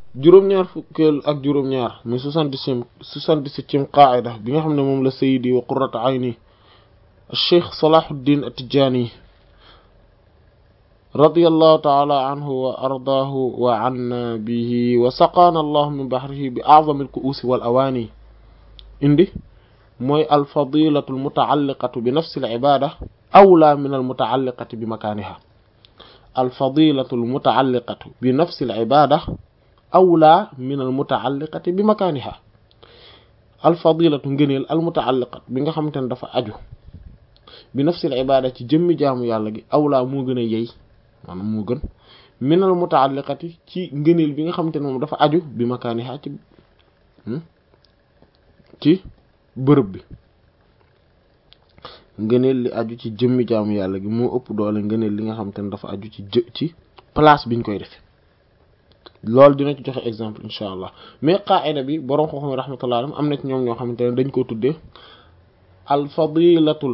juróom-ñaar fukkeel ak juróom-ñaar muy soixante-dix-septième soixante-dix-septième qaida bi nga xam ne moom la sayidi wa qurratu ayni cheikh salahuddin at-tijani radiyallahu taala anhu wa ardaahu wa anna bihi wa saqaana allahu min bahrihi bi a'zami al-ku'usi wal awaani indi mooy alfadilatu almutaalliqatu bi nafsi al-ibada awla min almutaalliqati bi makaaniha alfadilatu almutaalliqatu bi nafsi al-ibada awla min almutaalliqati bi makaaniha alfadilatu ngëneel almutaalliqat bi nga xamante ne dafa aju bi nafsi al-ibada ci jëmmi jaamu yàlla gi awla moo gën a yey maanaam moo gën min almutaalliqati ci ngëneel bi nga xamante ne moom dafa aju bi makaaniha ci ci bërëb bi ngëneel li aju ci jëmmi jaamu yàlla gi moo ëpp doole ngëneel li nga xamante ne dafa aju ci jë ci place biñ koy defe loolu dina ci joxe exemple incha allah mais qaida bi borom xam-xam rahmatullah alayhi am na ci ñoom ñoo xamante ne dañ ko tuddee al fadilatul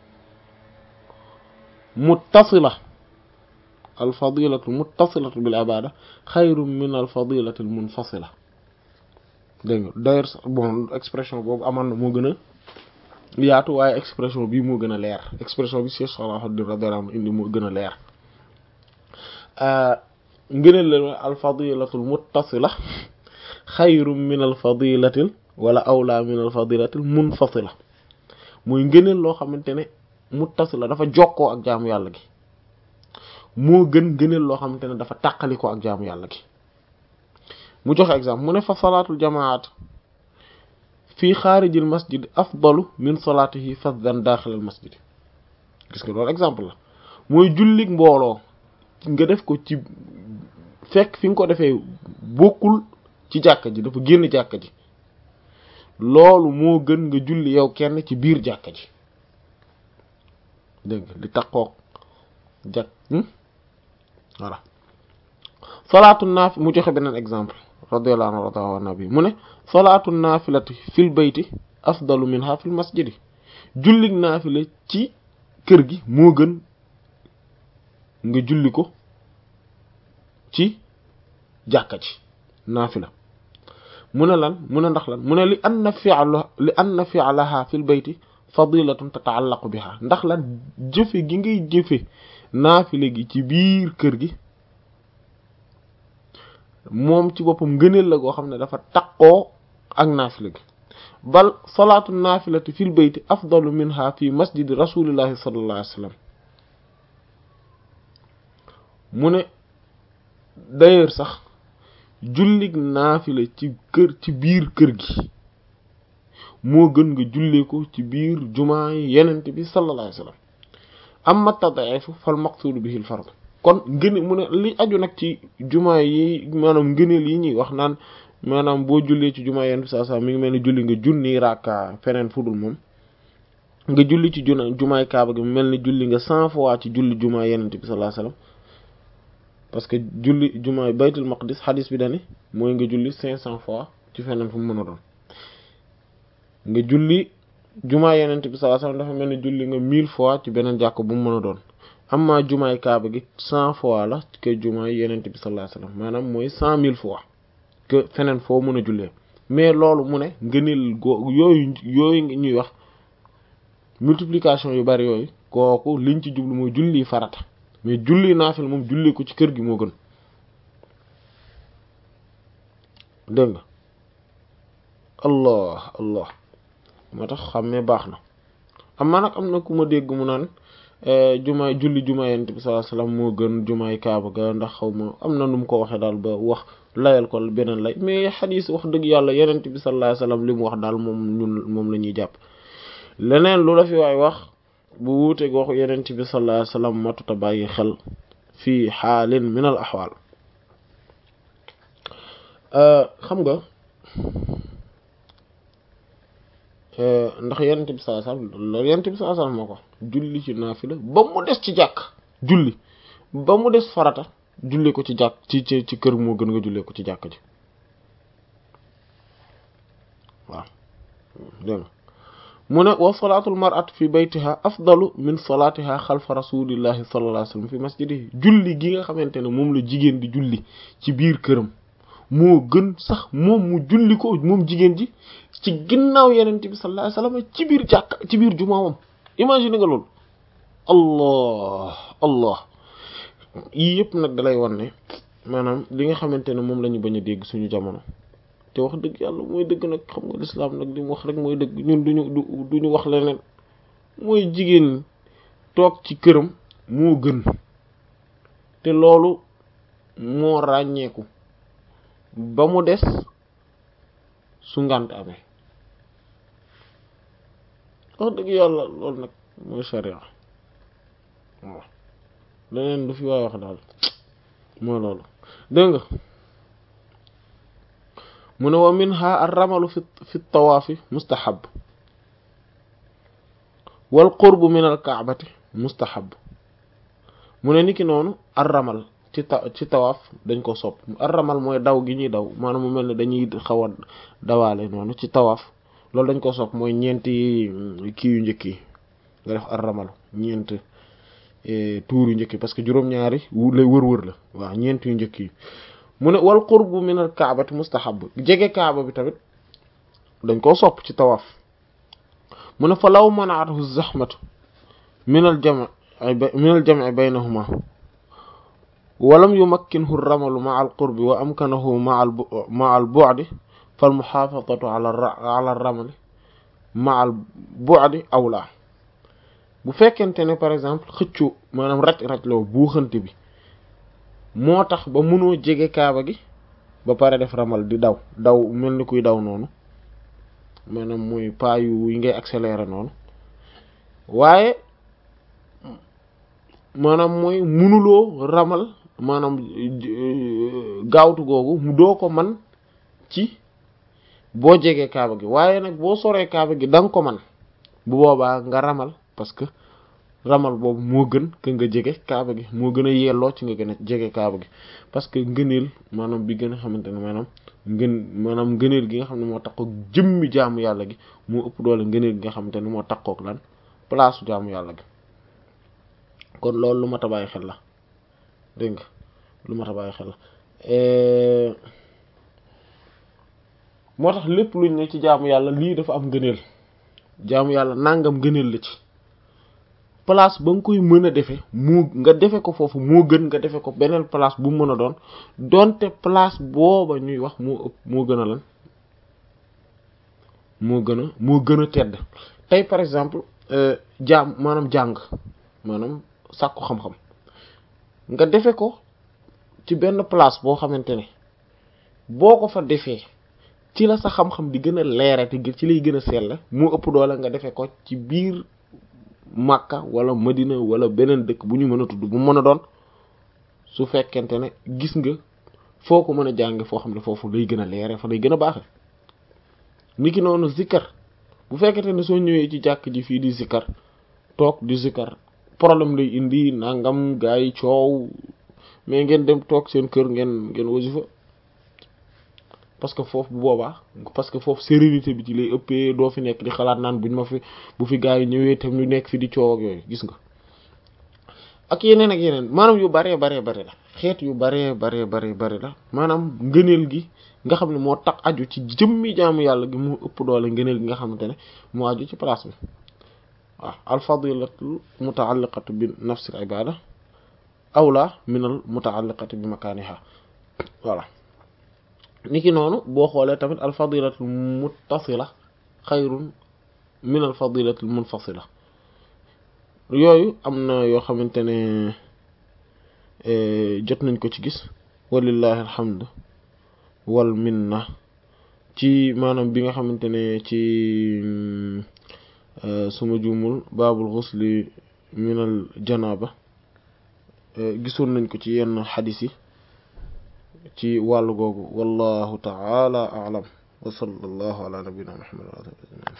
muttasila al fadilatul muttasilatu bil ibada xayrun min al fadilatil munfasila dégg nga d'ailleurs bon expression boobu aman na moo gën a yaatu waaye expression bii moo gën a leer expression bi Cheikh Salahuddin radiyallahu anhu indi moo gën a leer ngëneel la al fadilatul muttasila xayrun min al fadilatil wala awla min al fadilatil munfasila mooy ngëneel loo xamante ne muttasila dafa jokkoo ak jaamu yàlla gi moo gën ngëneel loo xamante ne dafa tàqalikoo ak jaamu yàlla gi mu joxe exemple mu ne fa salaatul jamaat fii xaarijil masjid afdalu min salaatihi faddan daaxilal masjid gis nga loolu exemple la mooy jullik mbooloo nga def ko ci fekk fi nga ko defee bokkul ci jàkka ji dafa génn jàkka ji loolu moo gën nga julli yow kenn ci biir jàkka ji dégg nga di taqoog jàkk voilà salaatu naafi mu joxe beneen exemple radiyallahu anhu rada wa nabi mu ne salaatu naafilati fil bayti afdalu minha fil masjidi jullig naafila ci kër gi moo gën nga julli ko ci jàkka ji naafila mu ne lan mu ne ndax lan mu ne li anna fi'la li anna fi'laha fil bayti fadilatun tata'allaqu biha ndax lan jëfe gi ngay jëfe naafila gi ci biir kër gi moom ci boppam ngëneel la goo xam ne dafa taqoo ak naafila gi bal salaatu naafilati fil bayti afdalu minha fi masjidi rasulillahi sallallahu alayhi wa sallam mu ne d'ailleurs sax jullig naafila ci kër ci biir kër gi moo gën nga jullee ko ci biir jumaa yi yenent bi sallallahu alayhi wa sallam amma tad'ifu fal maqsudu bihi al fard kon ngëne mu ne li aju nag ci jumaa yi maanaam ngëneel yi ñuy wax naan maanaam boo jullee ci jumaa yenn saa saa mi ngi mel ni julli nga junni rakka feneen fudul moom nga julli ci juna jumaay kaaba gi mel ni julli nga cent fois ci julli jumaa yenent bi sallallahu alayhi wasallam parce que julli jumaay baytul maqdis xadis bi dani mooy nga julli cinq cent fois ci feneen fu mu mën a doon nga julli jumaa yenent bi sallallahu alayhi wasallam dafa mel ni julli nga mille fois ci beneen jàkk bu mu mën a doon amma jumaay kaaba gi cent fois la que jumaay yenent bi sallallahu alayhi wasallam maanaam mooy cent mille fois que feneen foo mën a jullee mais loolu mu ne ngëneel go yooyu yooyu ñuy wax multiplication yu bari yooyu kooku liñ ci jublu mooy julli farata mais julli naafil moom julli ko ci kër gi moo gën dégg nga allah allah moo tax xàmmee baax na amma nag am na ku ma dégg mu naan jumaay julli jumaay yonent bi sallallahu alayhi wasallam moo gën jumaay kaaba ga ndax xaw ma am na nu mu ko waxee daal ba wax layal ko beneen lay mais xadiis wax dëgg yàlla yonent bi sallallahu alayhi wasallam li mu wax daal moom ñun moom la ñuy jàpp leneen lu la fi waay wax bu wuuteeg waxu yonent bi sallallahu alayhi wasallam matuta bàyyi xel fii xaalin min al axwaal xam nga ndax yonent bi sallallahu alayhi wasallam loolu yonent bi sallallahu alayhi wasallam moo ko julli ci naafila ba mu des ci jàkk julli ba mu des farata julli ko ci jàkk ci ci ci kër moo gën nga jullee ko ci jàkk ji waaw dégg nga mu ne wa salaatul mar'at fi baytiha afdalu min salaatiha xalfa rasulillahi sallallahu alayhi wasallam fi masjidihi julli gi nga xamante ne moom la jigéen di julli ci biir këram moo gën sax moom mu julli ko moom jigéen ji ci ginnaaw yeneen bi sallallahu alayhi wasallam ci biir jàkka ci biir jumaawam imagine nga loolu allah allah yii yëpp nag dalay wan ne maanaam li nga xamante ne moom la ñu bañ a dégg suñu jamono te wax dëgg yàlla mooy dëgg nag xam nga lislaam nag li mu wax rek mooy dëgg ñun duñu du duñu wax leneen mooy jigéen toog ci këram moo gën te loolu moo ràññeeku ba mu des su ngànt amee wax dëgg yàlla loolu nag mooy sharia waaw leneen du fi waay wax daal mooy loolu dégg nga mu ne wa minha ar-ramalu fi fi tawaafi mustahab wal qurbu min al kaabati mustahab mu ne niki noonu ar-ramal ci ta ci tawaaf dañ ko sopp ar-ramal mooy daw gi ñuy daw maanaam mu mel ne dañuy xaw a dawaale noonu ci tawaaf loolu dañ ko sopp mooy ñeenti kii yu njëkk yi nga def ar-ramal ñeent tuur yu njëkk yi parce que juróom-ñaari lay wër-wër la waaw ñeent yu njëkk yi mu ne wal qurbu min al kaabati mustahab jege kaaba bi tamit dañ koo sopp ci tawaaf mu ne fa law manaathu zahmatu min al jam' min al jam' baynahuma walam yumakkinhu ramalu ma al qurbi wa amkanahu ma al ma al bu'di fal muhafazatu ala ala ramali ma al bu'di awla bu fekkente ne par exemple xëccu maanaam raj raj loo buuxante bi moo tax ba mënoo jege kaaba gi ba pare def ramal di daw daw mel ni kuy daw noonu maanaam muy pas yu yi ngay accélérer noonu waaye maanaam mooy mënuloo ramal maanaam gaawtu googu mu doo ko man ci boo jegee kaaba gi waaye nag boo soree kaaba gi da nga ko man bu boobaa nga ramal parce que ramal boobu moo gën que nga jege kaaba gi moo gën a yelloo ci nga gën a jege kaaba gi parce que ngëneel maanaam bi gën a xamante ne maanaam ngën maanaam ngëneel gi nga xam ne moo takkook jëmmi jaamu yàlla gi moo ëpp doole ngëneel gi nga xamante ne moo takkook lan place jaamu yàlla gi kon loolu lu mat a bàyyi xel la dégg nga lu mat a bàyyi xel la moo tax lépp luñ ne ci jaamu yàlla lii dafa am ngëneel jaamu yàlla nangam ngëneel la ci place ba nga koy mën a defe mu nga defe ko foofu moo gën nga defe ko beneen place bu mën a doon donte place booba ñuy wax moo ëpp moo gën a lan moo gën a moo gën a tedd tey par exemple jaam maanaam jàng maanaam sàkku xam-xam nga defe ko ci benn place boo xamante ne boo ko fa defee ci la sa xam-xam di gën a leere te ci lay gën a selle moo ëpp doole nga defe ko ci biir Makka wala Madina wala beneen dëkk bu ñu mën a tudd bu mën a doon su fekkente ne gis nga foo ko mën a jànge foo xam ne foofu lay gën a leere fa lay gën a baaxe niki noonu zikkar bu fekkente ne soo ñëwee ci jàkk ji fii di zikkar toog di zikkar problème lay indi nangam gaa yi coow mais ngeen dem toog seen kër ngeen ngeen wasifa parce que foofu bu boobaa parce que foofu sérénité bi ci lay ëppee doo fi nekk di xalaat naan buñ ma fi bu fi gaa yi ñëwee tam ñu nekk fi di coow ak yooyu gis nga ak yeneen ak yeneen maanaam yu baree baree bari la xeet yu baree baree baree bari la maanaam ngëneel gi nga xam ne moo tax aju ci jëmmi jaamu yàlla gi mu ëpp doole ngëneel gi nga xamante ne moo aju ci place bi waaw al fadilatu mutaalliqatu bi nafsil ibada awla min al mutaalliqati bi makaniha voilà niki noonu boo xoolee tamit al fadilatu muttasila xayrun min al fadilatu munfasila yooyu am na yoo xamante ne jot nañ ko ci gis walillahi alhamdu wal minna ci maanaam bi nga xamante ne ci suma juumul baabul xusli minal janaaba gisoon nañ ko ci yenn xadis yi ci wàllu googu wallahu taala aalam wa sallallahu ala nabina muhammad